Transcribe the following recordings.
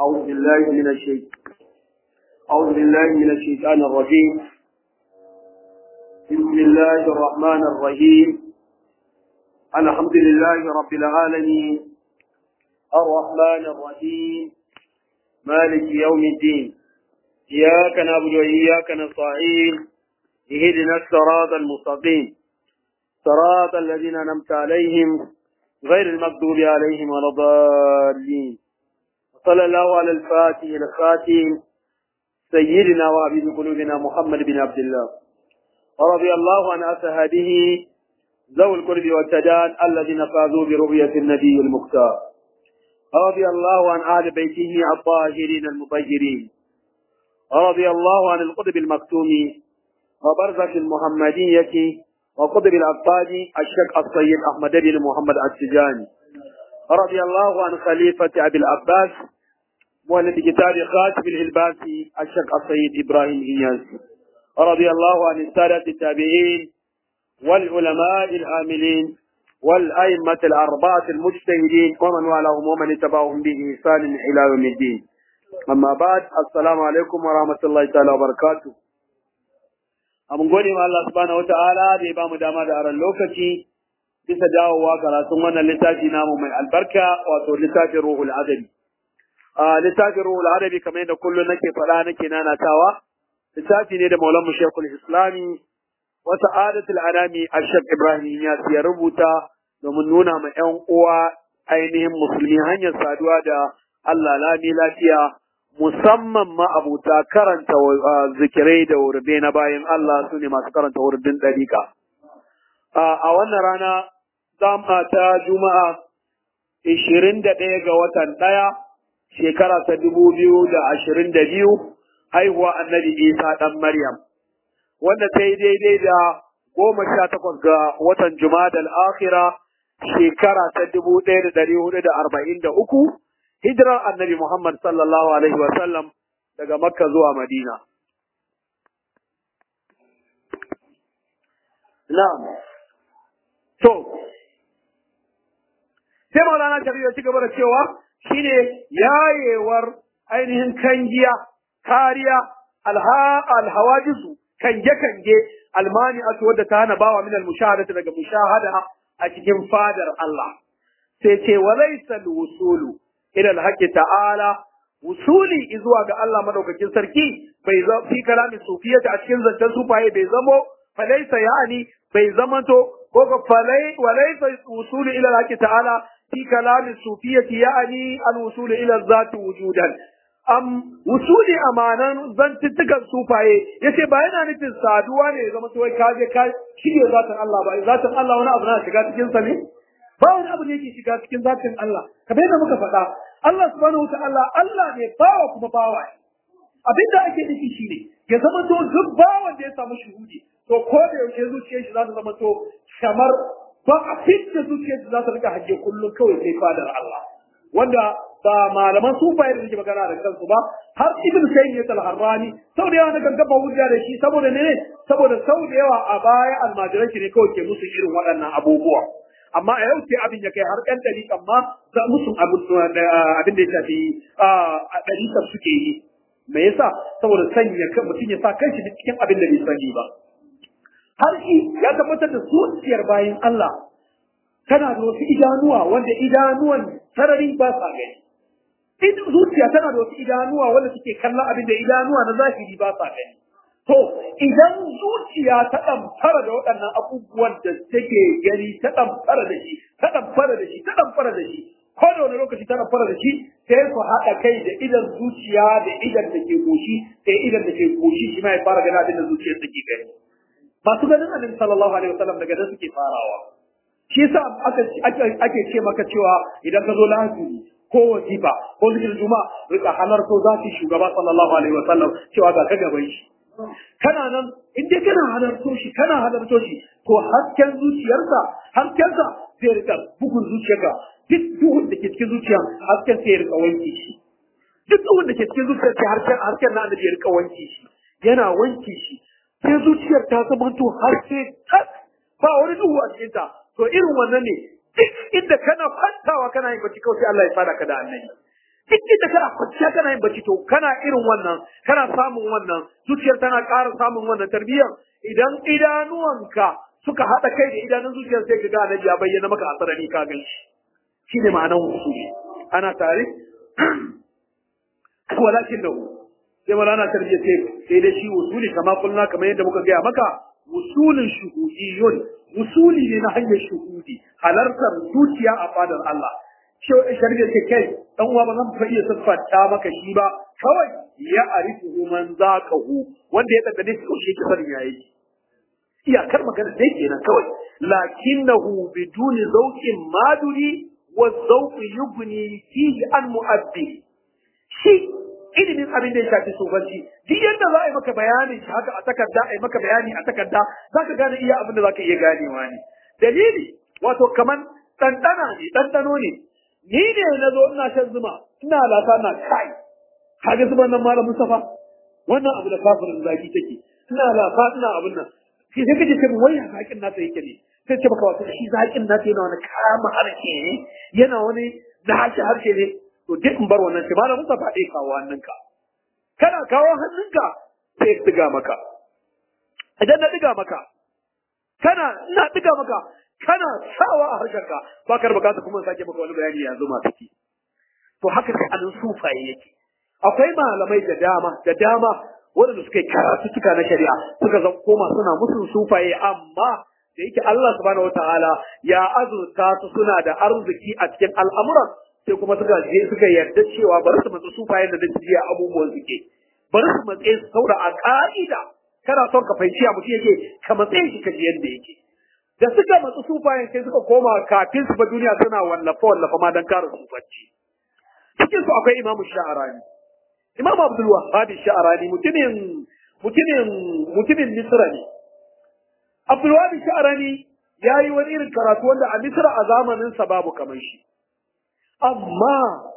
أعوذ بالله من الشيطان أعوذ بالله من الشيطان الرجيم بسم الله الرحمن الرحيم الحمد لله رب العالمين الرحمن الرحيم مالك يوم الدين إياك نعبد وإياك نستعين اهدنا الصراط المستقيم صراط الذين أنعمت عليهم غير المغضوب عليهم ولا الضالين صلى الله على الفاتح الخاتم سيدنا وحبيب قلوبنا محمد بن عبد الله ورضي الله عن أصحابه ذوي القرب والتدان الذين فازوا برؤية النبي المختار رضي الله عن أهل بيته الطاهرين المطهرين رضي الله عن القطب المكتوم وبرزة المحمدية وقطب الأبطال الشيخ السيد أحمد بن محمد السجاني رضي الله عن خليفة أبي العباس مؤلف كتاب خاتم الإلباسي الشيخ السيد إبراهيم إياس رضي الله عن السادة التابعين والعلماء العاملين والأئمة الأربعة المجتهدين ومن والاهم ومن اتبعهم بإحسان إلى يوم الدين أما بعد السلام عليكم ورحمة الله تعالى وبركاته mun gode ma Allah subhanahu wata'ala da ya bamu dama da aran lokaci bisa dawowa karatun wannan littafi namu mai albarka wato littafin ruhul adabi a littafin ruhul adabi kamar yadda kullum nake faɗa nake nanatawa littafi ne da maulan mu shekul islami wa sa'adatul anami ashaq ibrahim ya ya rubuta domin nuna ma ƴan uwa ainihin musulmi hanyar saduwa da Allah lami lafiya musamman ma abuta karanta zikirai da wurbe na bayan Allah su ne masu karanta wurbin ɗariƙa. A wannan rana zama ta Juma'a ishirin da ɗaya ga watan ɗaya shekara ta dubu biyu da ashirin da biyu haihuwa annabi Isa ɗan Maryam. Wanda ta yi daidai da goma sha takwas ga watan Juma'a akhira shekara ta dubu ɗaya da ɗari hudu da arba'in da uku hijirar annabi Muhammad sallallahu Alaihi wasallam daga Makka zuwa Madina. Na'am. To, sai Maulana Shari'a ya ci gaba da cewa shine yayewar ainihin kangiya, kariya, alhawajisu, kange-kange, almani a wadda ta hana bawa min al-mushahadata daga mushahada a cikin fadar Allah. Sai ce wa laisa wusulu ila alhaqi ta'ala wusuli zuwa ga Allah madaukakin sarki bai za fi kalamin sufiyata a cikin zancen sufaye bai zamo falaisa yani bai zamanto ko ga falai walaisa wusuli ila alhaqi ta'ala fi kalamin sufiyati yani alwusuli ila zati wujudan am wusuli amanan zantuttukan sufaye yace ba yana nufin saduwa ne zama to wai ka je ka shige zatin Allah ba zatin Allah wani abu na shiga cikin sa ne ba wani abu ne yake shiga cikin zatin Allah kamar yadda muka faɗa Allah subhanahu wataala Allah ne bawa kuma bawa abinda ake nufi shine ya zama to duk bawan da ya samu shuhudi to ko da yaushe zuciyar shi za ta zama to kamar ba a fitta zuciyar shi za ta rika hajje kullum kawai sai fadar Allah wanda ba malaman sufaye da suke magana da kansu ba har ibn sayyid ya harrani sau da yawa na kan gaba hujja da shi saboda ne saboda sau da yawa a baya almajiran shi ne kawai ke musu irin waɗannan abubuwa amma a yau sai abin ya kai har ɗan ɗariƙan ma za musu abin da ya shafi a ɗariƙar suke yi me yasa saboda sanya kan mutum ya sa kanshi cikin abin da bai sani ba har shi ya tabbatar da zuciyar bayan Allah tana da wasu idanuwa wanda idanuwan sarari ba sa gani in zuciya tana da wasu idanuwa wanda suke kallon abin da idanuwa na zahiri ba sa gani To, idan zuciya ta ɗamfara da waɗannan abubuwan da take gani ta ɗamfara da shi, ta ɗamfara da shi, ta ɗamfara da shi, ko da wani lokaci ta ɗamfara da shi, sai ku haɗa kai da idan zuciya da idan da ke goshi, sai idan da ke goshi shi ma ya fara gani abin da zuciyar take gani. Masu ganin annabi sallallahu alaihi wasallam daga nan suke farawa. Shi yasa ake ce maka cewa idan ka zo lahadi ko wasifa ko zikirin juma'a rika halarto zaki shugaba sallallahu alaihi wasallam cewa ga ka gaban shi. kana nan in dai kana halarto shi kana halarto shi to hasken zuciyarsa haskensa zai rika bugun zuciyarka duk duhun da ke cikin zuciya hasken sai ya rika wanke shi duk duhun da ke cikin zuciyar sai hasken hasken na annabi ya rika wanke shi yana wanke shi sai zuciyar ta zama to haske tas ba wani duhu a cikin ta to irin wannan ne duk inda kana kwantawa kana yin bacci kawai sai Allah ya fara ka da annabi duk inda kana kwanciya kana yin bacci to kana irin wannan kana samun wannan zuciyar tana ƙara samun wannan tarbiyyar idan idanuwanka suka haɗa kai da idanun zuciyar sai ka ga annabi ya bayyana maka a sarari ka gan shi shine ma'anar wusuli ana tare walakin da sai malana tarbiyya ce sai dai shi wusuli kama kulluna kamar yadda muka gaya maka wusulin shuhudiyun wusuli ne na hanyar shuhudi halartar zuciya a fadar Allah shari'a ce kai dan uwa ba zan fa iya siffanta maka shi ba kawai ya arifu man zaqahu wanda ya daga ko shi ke sanin yayi iyakar magana dai kenan kawai lakinnahu biduni zawqin maduri wa zawq yubni fihi an mu'abbi shi ilimin abin da ya shafi sufanci duk yadda za a yi maka bayanin shi haka a takarda a yi maka bayani a takarda za ka gane iya abin da za ka iya ganewa ne dalili wato kaman ɗanɗana ne ɗanɗano ne ni ne na zo ina shan zuma ina lasa na kai kaga zuban nan malam Mustafa wannan abu da kafirin zaki take ina lasa ina abin nan sai sai kaje kai wai zakin nasa yake ne sai ce baka wato shi zakin nasa yana wani kama harshe ne yana wani na harshe harshe ne to duk in bar wannan shi malam Mustafa dai kawo hannunka kana kawo hannunka sai diga maka idan na diga maka kana ina diga maka kana sawa a harshenka ba ka bukata kuma sake maka wani bayani ya zo ma ciki to haka sai anan sufaye yake akwai malamai da dama da dama waɗanda suka yi karatu suka na shari'a suka zan koma suna musun sufaye amma da yake Allah subhanahu wataala ya azurta su suna da arziki a cikin al'amuran sai kuma suka je suka yarda cewa bari su matsa sufayen da duk jiya abubuwan suke bari su matse su saura a ka'ida kana son ka fahimci abu yake ka matse shi ka ji yadda yake da suka matsu sufayen sai suka koma kafin su ba duniya suna wallafa wallafa ma dan kare sufanci cikin su akwai imamu sha'arani imam abdul wahhab sha'arani mutumin mutumin mutumin misra ne abdul wahhab sha'arani yayi wani irin karatu wanda a misra a zamanin sa babu kamar shi amma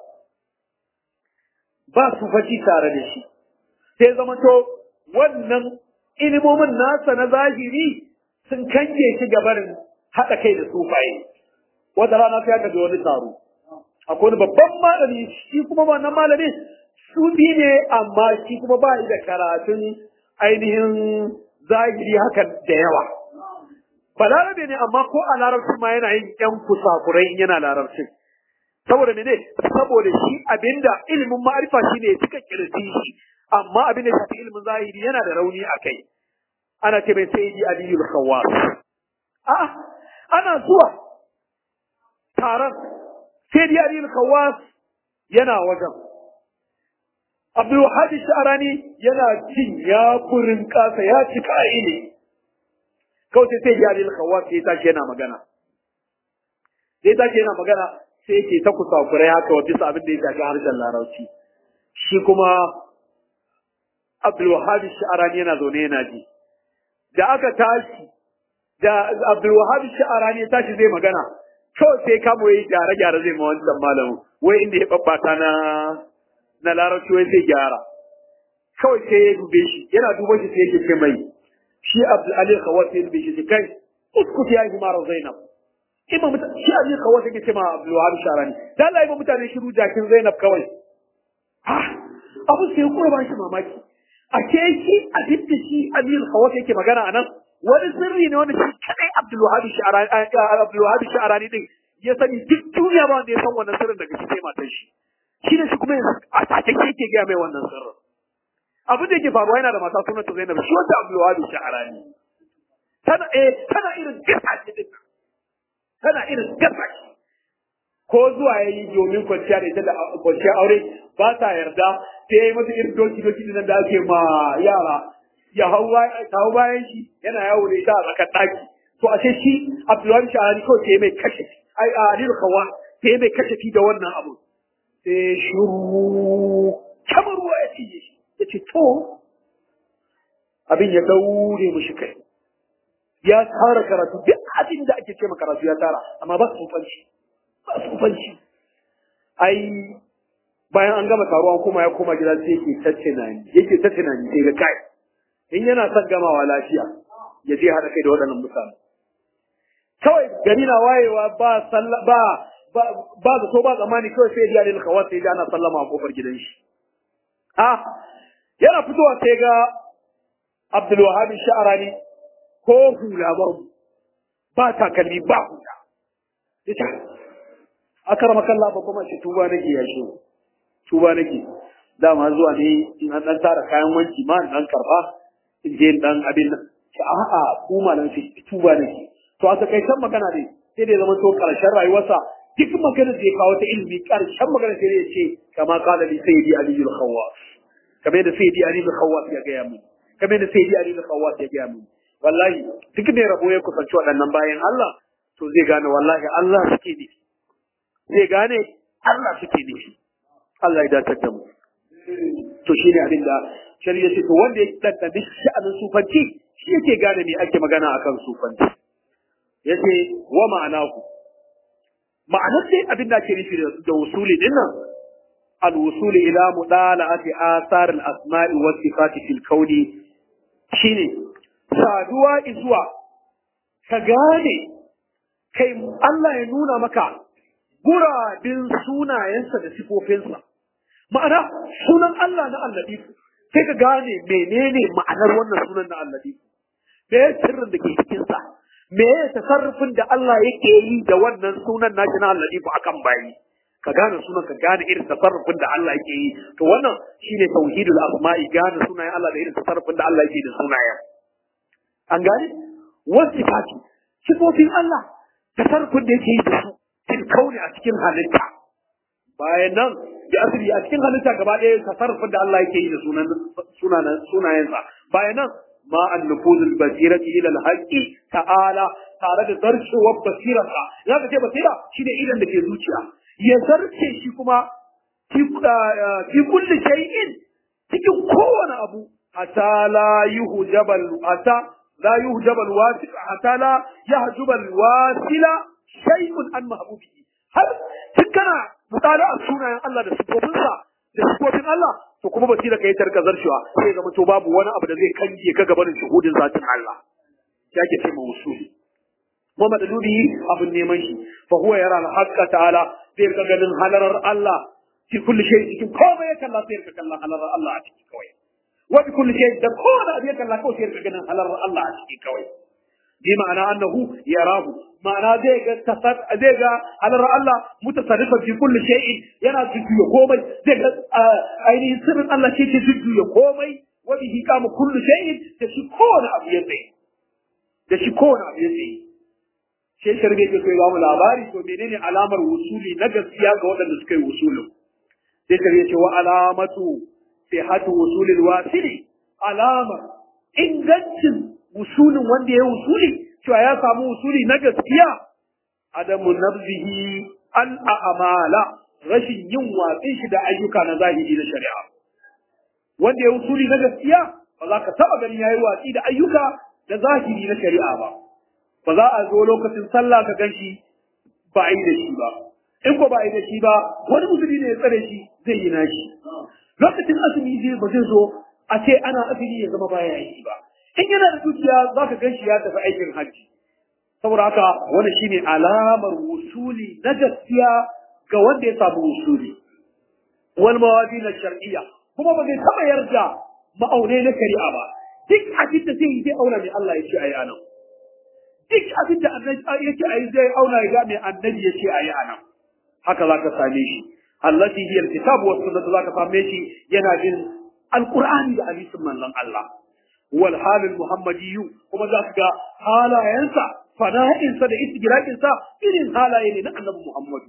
ba su faci tare da shi sai zama to wannan ilimomin nasa na zahiri sun kange shi gabarin haɗa kai da sufaye wata rana sai aka ji wani taro akwai wani babban malami shi kuma wannan malami sufi ne amma shi kuma ba da karatun ainihin zahiri haka da yawa balarabe ne amma ko a larabcin ma yana yin yan kusakurai in yana larabcin saboda mene saboda shi abinda ilimin ma'arifa shine suka kirji shi amma abinda shafi ilimin zahiri yana da rauni a kai ana ce mai sayyidi aliyul khawwas a ana zuwa taron sayyidi aliyul khawwas yana wajen abdul wahab sha'rani yana cin ya kurin kasa ya ci kai ne kawai sai sayyidi aliyul khawwas ya tashi yana magana sai tashi yana magana sai yake ta kusakurai haka wa bisa abin da ya shafi harshen larabci shi kuma abdul wahab sha'rani yana zaune yana ji da aka tashi da Abdulwahab Sha'arani ya tashi zai magana kawai sai kamo yi gyare gyare zai ma wancan malamin wai inda ya babbata na na larabci wai zai gyara kawai sai ya dube shi yana duba shi sai yake ce mai shi Abdul Ali Khawat ya dube shi kai uskut ya yi mara Zainab imam shi Ali Khawat yake ce ma Abdulwahab Sha'arani dan Allah ya mutane shiru jakin Zainab kawai ha abu sai kuma ba shi mamaki a ke shi a dukkan shi Amir Khawat yake magana a nan wani sirri ne wanda shi kadai Abdulwahab Sha'rani Abdulwahab Sha'rani din ya sani duk duniya ba wanda ya san wannan sirrin daga shi sai matar shi shi ne shi kuma a take yake ga mai wannan sirrin abin da yake faruwa yana da mata sunanta Zainab shi wanda Abdulwahab Sha'rani tana eh tana irin gasa ce din tana irin gasa ce ko zuwa yayi domin kwanciya da ita da kwanciya aure ba ta yarda sai ya yi masa irin doki doki din da ake ma yara ya hau bayan shi yana yawo da ita a tsakar ɗaki to ashe shi Abdullahi Shahari ko sai mai kashe ai a Aliyu Kawa sai mai kashe da wannan abu sai shuru kamar ruwa ya cije shi ya ce to abin ya daure mushi kai ya tara karatu duk abin da ake ce ma karatu ya tara amma ba su fanci ba su fanci ai bayan an gama taruwa kuma ya koma gida sai yake ta tunani yake ta tunani sai ga kai in yana son gamawa lafiya ya je haɗa kai da waɗannan mutane kawai gari na wayewa ba sallah ba ba zato ba zamani kawai sai ya lil khawas sai ana sallama a kofar gidan shi a yana fitowa sai ga Abdul Wahhab Sha'rani ko hula ba ba takalmi ba hula yace akarama kallah ba kuma shi tuba nake ya shi tuba nake dama zuwa ne in an dan tara kayan wanki ma in dan karba in je in dan abin nan a'a ku malan shi tuba nake to a takaitan magana ne sai da zama to karshen rayuwarsa duk maganar da ya kawo ta ilimi karshen magana sai ya ce kama kala li sayyidi ali al khawas kamar da sayyidi ali al khawas ya gaya mu kamar da sayyidi ali al khawas ya gaya mu wallahi duk da rabo ya kusanci waɗannan bayan Allah to zai gane wallahi Allah suke ne zai gane Allah suke ne Allah ya datar da mu to shine abin da shari'a ce to wanda ya daddabi sha'anin sufanci shi yake gane me ake magana akan sufanci yace wa ma'anahu ma'anar sai abin da ake nufi da wusuli din nan al-wusuli ila mudala'ati athar al-asma'i was sifati fil kauni shine saduwa izuwa ka gane kai Allah ya nuna maka gurabin sunayensa da sifofinsa ma'ana sunan Allah na Allah sai ka gane menene ma'anar wannan sunan na Allah me sirrin da ke cikinsa me ya tasarrufin da Allah yake yi da wannan sunan nashi na Allah a akan bayi ka gane sunan ka gane irin tasarrufin da Allah yake yi to wannan shine tauhidul asma'i gane sunayen Allah da irin tasarrufin da Allah yake da sunayen an gane wasifati sifofin Allah tasarrufin da yake yi da su fil kauni a cikin halitta bayan nan da asiri a cikin halitta gaba ɗaya tasarrufin da Allah yake yi da sunan sunayensa bayan nan ma an nufuzul basirati ila alhaqi ta'ala tare da zarcewar basirarsa ya ka ce basira shine idan da ke zuciya ya zarce shi kuma fi kulli shay'in cikin kowane abu hatta la yuhjabal hatta la yuhjabal wasil hatta la yahjubal wasila shay'un an mahbubihi har tun kana mutala a sunayen Allah da sifofinsa da sifofin Allah to kuma basira kai tarka zarcewa sai zama to babu wani abu da zai kange ka gaban shuhudin zatin Allah ya ke ce mawusuli kuma madalubi abin neman shi fa huwa yara al-haqqa ta'ala sai ka ganin halarar Allah fi kulli shay cikin komai ya kalla sai ka kalla halarar Allah a ciki kawai wa bi kulli shay da kowane abu ya kalla kawai sai ka ganin halarar Allah a ciki kawai bi ma'ana annahu yarahu ma'ana zai ga tasar zai ga halarar Allah mutasarrifan fi kulli shay'in yana jujjuya komai zai ga ainihin sirrin Allah shi ke jujjuya komai wa bihi kama kullu shay'in da shi kowane abu ya tsaye da shi kowane abu ya tsaye sai sharbe ke kai ba mu labari to menene alamar wusuli na gaskiya ga waɗanda suka yi wusulin sai sharbe ce wa alamatu sihhatu wusulil wasili alamar ingancin wusulin wanda ya wusuli cewa ya samu wusuli na gaskiya adamu nabzihi al a'mala rashin yin watsin shi da ayyuka na zahiri na shari'a wanda ya wusuli na gaskiya ba za ka taba ganin yayi watsi da ayyuka na zahiri na shari'a ba ba za a zo lokacin sallah ka gan shi ba a yi da shi ba in ko ba a yi da shi ba wani musulmi ne ya tsare shi zai yi nashi lokacin azumi zai ba zai zo a ce ana azumi ya zama baya yi ba in yana da dukiya za ka gan shi ya tafi aikin hajji saboda haka wani shine alamar wusuli na gaskiya ga wanda ya samu wusuli wal mawadi na shar'iyya kuma ba zai taba yarda ma'aunai na shari'a ba duk abin da zai yi zai auna mai Allah ya ce ayi anan duk abin da annabi ya ce ayi zai auna ya ga mai annabi ya ce ayi anan haka za ka same shi allati hiya alkitab wa sunnah za ka same shi yana bin alqur'ani da hadisin manzon Allah wal halil muhammadiyyu kuma za ka ga halayensa fana'insa da istigraqinsa irin halaye ne na annabi Muhammadu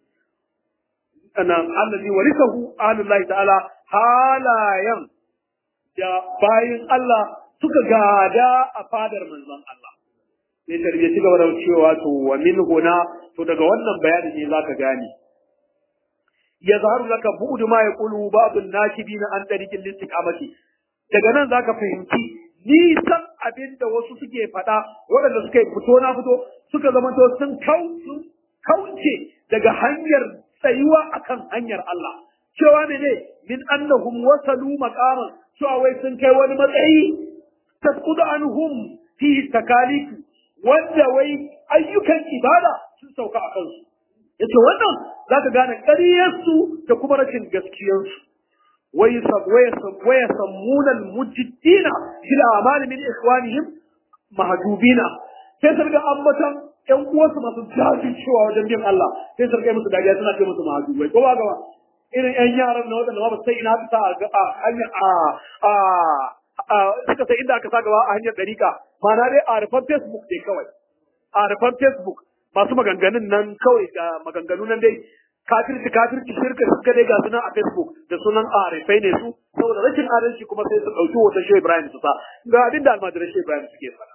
anan allazi warisahu ahlullahi ta'ala halayen da bayin Allah suka gada a fadar manzon Allah sai tarbiyya ci gaba da cewa to wa min huna to daga wannan bayani ne zaka gane ya zaharu laka bu'du ma yaqulu ba'd an-nakibin an tariqil istiqamati daga nan zaka fahimci nisan abin da wasu suke faɗa waɗanda suka fito na fito suka zama to sun kauce daga hanyar tsayuwa akan hanyar Allah cewa ne ne min annahum wasalu maqaman cewa wai sun kai wani matsayi tasqudu anhum fi takalifu wanda wai ayyukan ibada sun sauka a kansu yace wannan zaka gane ƙaryarsu da kuma rashin gaskiyarsu ويسمون المجدين في الأعمال من إخوانهم مهجوبين sai su riga ambatan ƴan uwansu masu jajircewa wajen bin Allah sai su riga musu dariya suna ce musu mahajubai ko ba gaba irin ƴan yaran na waɗanda ba sai ina ta a hanyar a a suka sai inda aka sa gaba a hanyar ɗarika ma'ana dai a rufan Facebook dai kawai a rufan Facebook masu maganganun nan kawai ga maganganu nan dai kafirci kafirci shirka suka dai ga sunan a Facebook da sunan arifai ne su saboda rashin adalci kuma sai su ɗauki hoton Shehu Ibrahim su sa ga abin da almajiran Shehu Ibrahim suke faɗa.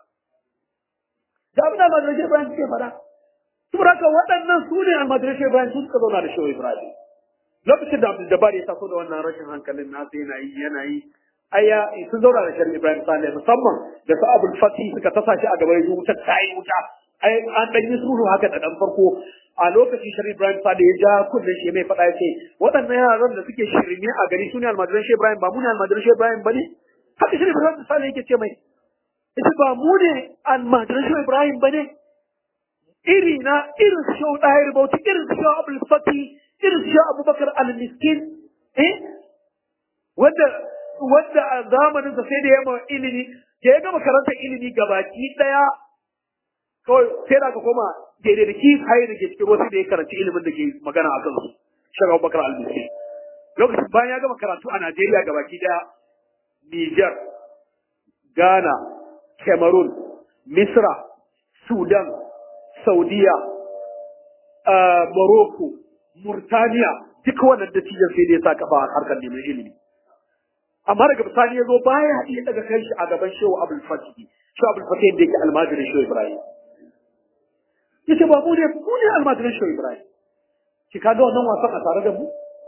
Ga abin da almajiran Shehu Ibrahim suke faɗa. Saboda haka waɗannan su ne almajiran Shehu Ibrahim su suka zauna da Shehu Ibrahim. Lokacin da Abdul Jabbar ya taso da wannan rashin hankalin nasa yana yi yana yi aya sun zauna da Shehu Ibrahim Saleh musamman da su Abdul Fatih suka tasa shi a gaban ya wuta ta yi wuta. Ai an ɗan yi sulhu haka da ɗan farko a lokacin Sharif Ibrahim Sade ya ja kunnen shi mai faɗa ya ce waɗannan yaran da suke shirme a gari su ne almajiran Shehu Ibrahim ba mu ne almajiran Shehu Ibrahim ba ne haka Sharif Ibrahim Sade yake ce mai ita ba mu ne almajiran Shehu Ibrahim ba ne iri na irin su Shehu Ɗahir Bauchi irin su Shehu Abdul Fati irin su Shehu Abubakar Al-Miskin eh wanda wanda a zamanin sa sai da ya ilimi da ya gama karanta ilimi gabaki ɗaya kawai sai da ka koma daidai da kifaye da ke cikin wasu da ya karanci ilimin da ke magana a kansu shaga bakar albisi lokacin bayan ya gama karatu a najeriya ga baki daya niger ghana cameroon misra sudan saudiya morocco murtaniya duka wannan dattijan sai da ya sa kafa harkar neman ilimi amma daga bisani ya zo baya iya daga kai shi a gaban shehu abul fatih shehu abul fatih da yake almajirin shehu ibrahim yace ba mu ne mu ne almajiran shehu ibrahim ki kaga wannan wasan a tare da mu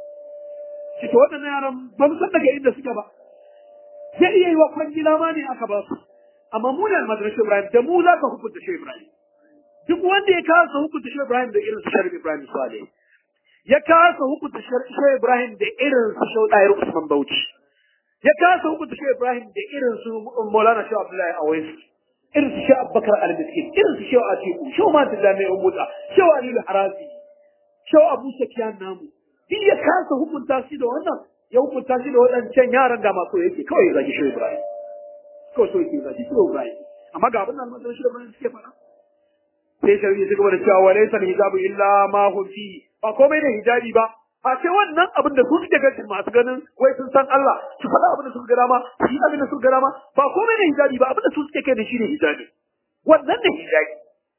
ki to waɗannan yaran ba mu san daga inda suke ba zai iya yi wa kwangila ma ne aka ba su amma mu ne almajiran shehu ibrahim da mu za ka hukunta shehu ibrahim duk wanda ya kasa hukunta shehu ibrahim da irin su sharif ibrahim sale ya kasa hukunta shehu ibrahim da irin su shehu ɗayar usman bauchi ya kasa hukunta shehu ibrahim da irin su maulana shehu abdullahi awais irin su shi abubakar al-miskin irin su shewa atiku shewa ma da jami'ai umuta shewa alilu harazi shewa abu sakiyan namu duk ya kasa hukunta shi da wannan ya hukunta shi da waɗancan yaran da masu yake kawai ya zagi shewa ibrahim kawai so yake zagi shewa ibrahim amma ga abin da almasan shewa ibrahim suke faɗa sai shari'a ya gaba da cewa wa laysa hijabu illa ma hum fi ba komai da hijabi ba a ce wannan abin da su suke ganin masu ganin wai sun san Allah su faɗa abin da suka ga dama su yi abin da suka ga dama ba komai ne hijabi ba abin da su suke kai da shi ne hijabi wannan ne hijabi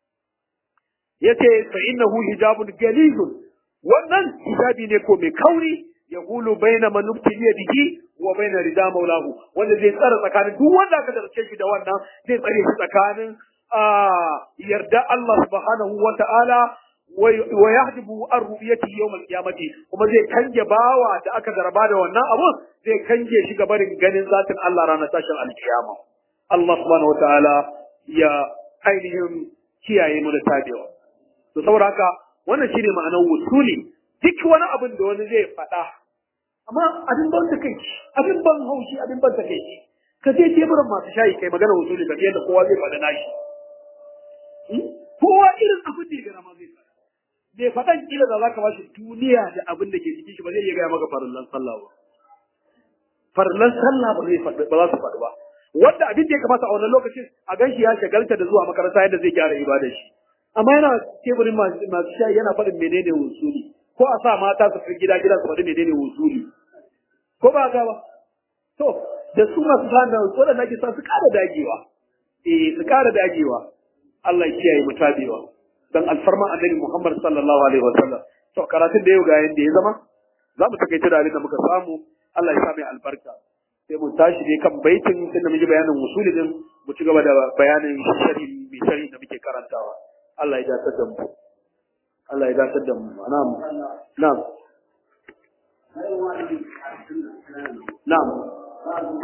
yace fa innahu hijabun galizun wannan hijabi ne ko mai kauri ya hulu baina man nubtiliya bihi wa baina rida maulahu wanda zai tsara tsakanin duk wanda aka darce shi da wannan zai tsare shi tsakanin yarda Allah subhanahu wa ta'ala wa yahdibu an ru'yati yawm al-qiyamati kuma zai kange bawa da aka zarba da wannan abu zai kange shi ga barin ganin zatin Allah ranar tashin al-qiyama Allah subhanahu wa ta'ala ya ainihin kiyaye mu da tabewa to saboda haka wannan shine ma'anar wusuli duk wani abin da wani zai faɗa amma abin ban ta kai abin ban haushi abin ban ta kai ka je teburin masu shayi kai magana wusuli ka yadda kowa zai faɗa nashi kowa irin abin da ya gana ma zai faɗa bai faɗan kila da zaka bashi duniya da abin da ke cikin shi ba zai iya gaya maka farillan sallah ba farillan sallah ba zai faɗi ba za su faɗi ba wanda abin da ya kamata a wannan lokacin a ganshi ya shagalta da zuwa makaranta yadda zai gyara ibadar shi amma yana teburin masu shayi yana faɗin menene wusuli ko a sa mata su fi gida gida su faɗi menene wusuli ko ba ga ba to da su masu sa da waɗanda ake sa su ƙara dagewa eh su ƙara dagewa Allah ya kiyaye mu tabewa dan alfarma annabi Muhammad sallallahu alaihi wasallam to karatun da yau ga yanda ya zama za mu takaita da abin da muka samu Allah ya sa mai albarka sai mu tashi ne kan baitin sai da muke bayanin usuli din mu ci gaba da bayanin shari mai shari da muke karantawa Allah ya dace da mu Allah ya dace da mu na'am na'am na'am